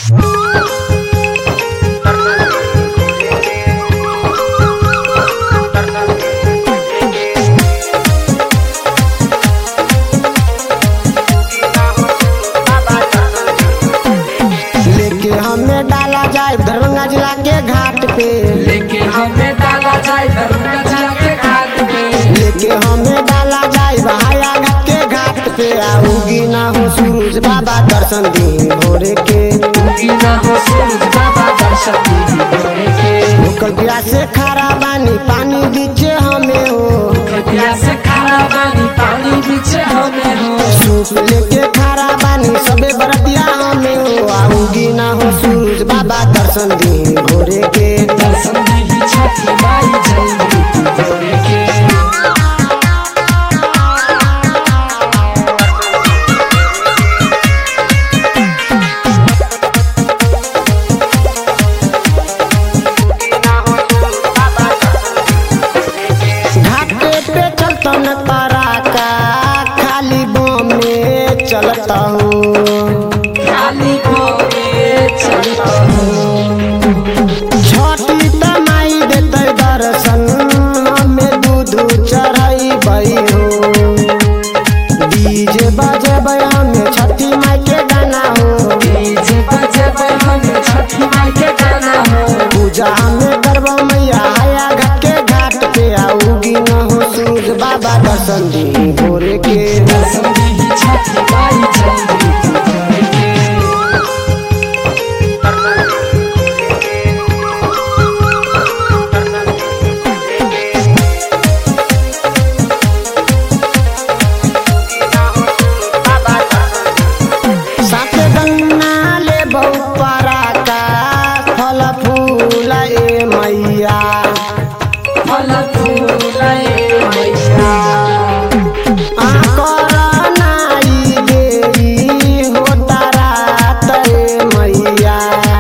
लेके हमें डाला जाए दरभंगा जिला के घाट पे लेके हमें डाला जाए दरभंगा जिला के घाट पे लेके हमें डाला जाए बहाया घाट के घाट पे आऊगी ना हो सूरज बाबा दर्शन दी भोरे के उगी ना हो सूरज बाबा दर्शन दी भोरे के भूखल प्यास से खारा बानी पानी दीचे हमें हो कृपया से खाना पानी पानी पीछे हमें हो सूप लेके खारा बानी सबे बरतिया हमें हो आऊगी ना हो सूरज बाबा दर्शन दी भोरे के दर्शन दी छठी माई जल्दी तू भोरे के घाटे पे चलता न पराका खाली बम में चलता हूँ खाली भोरे चलता हूँ छोटी तमाई देते दर्शन हमें दूध चढ़ाई बई हो डीजे बजे हमें छठी माई के गाना हो डीजे बजे पे हमें छठी माई के गाना हो पूजा हमें करबो मैया हया घाट के घाट पे आऊगी न हो सूरज बाबा दर्शन दी भोरे के दर्शन दी छठी माई जल्दी तू भोरे के साथ गन्ना ले बहु पराका फल फूल ए मैया फल फूले मैया करनाई देरी होता रात ए मैया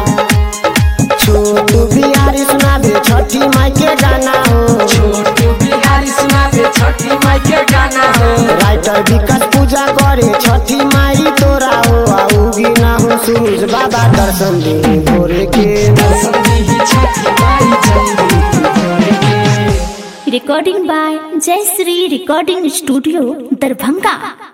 छोटू बिहारी सुनाबे छठी माई के गाना हो छोटू बिहारी सुनाबे छठी माई के गाना हो राइटर विकास पूजा करे छठी माई तोरा हो आऊगी ना हो सूरज बाबा दर्शन दी भोरे के दर्शन दी छठी माई जल्दी तू भोरे के recording by Jayasree Recording Studio, Darbhanga.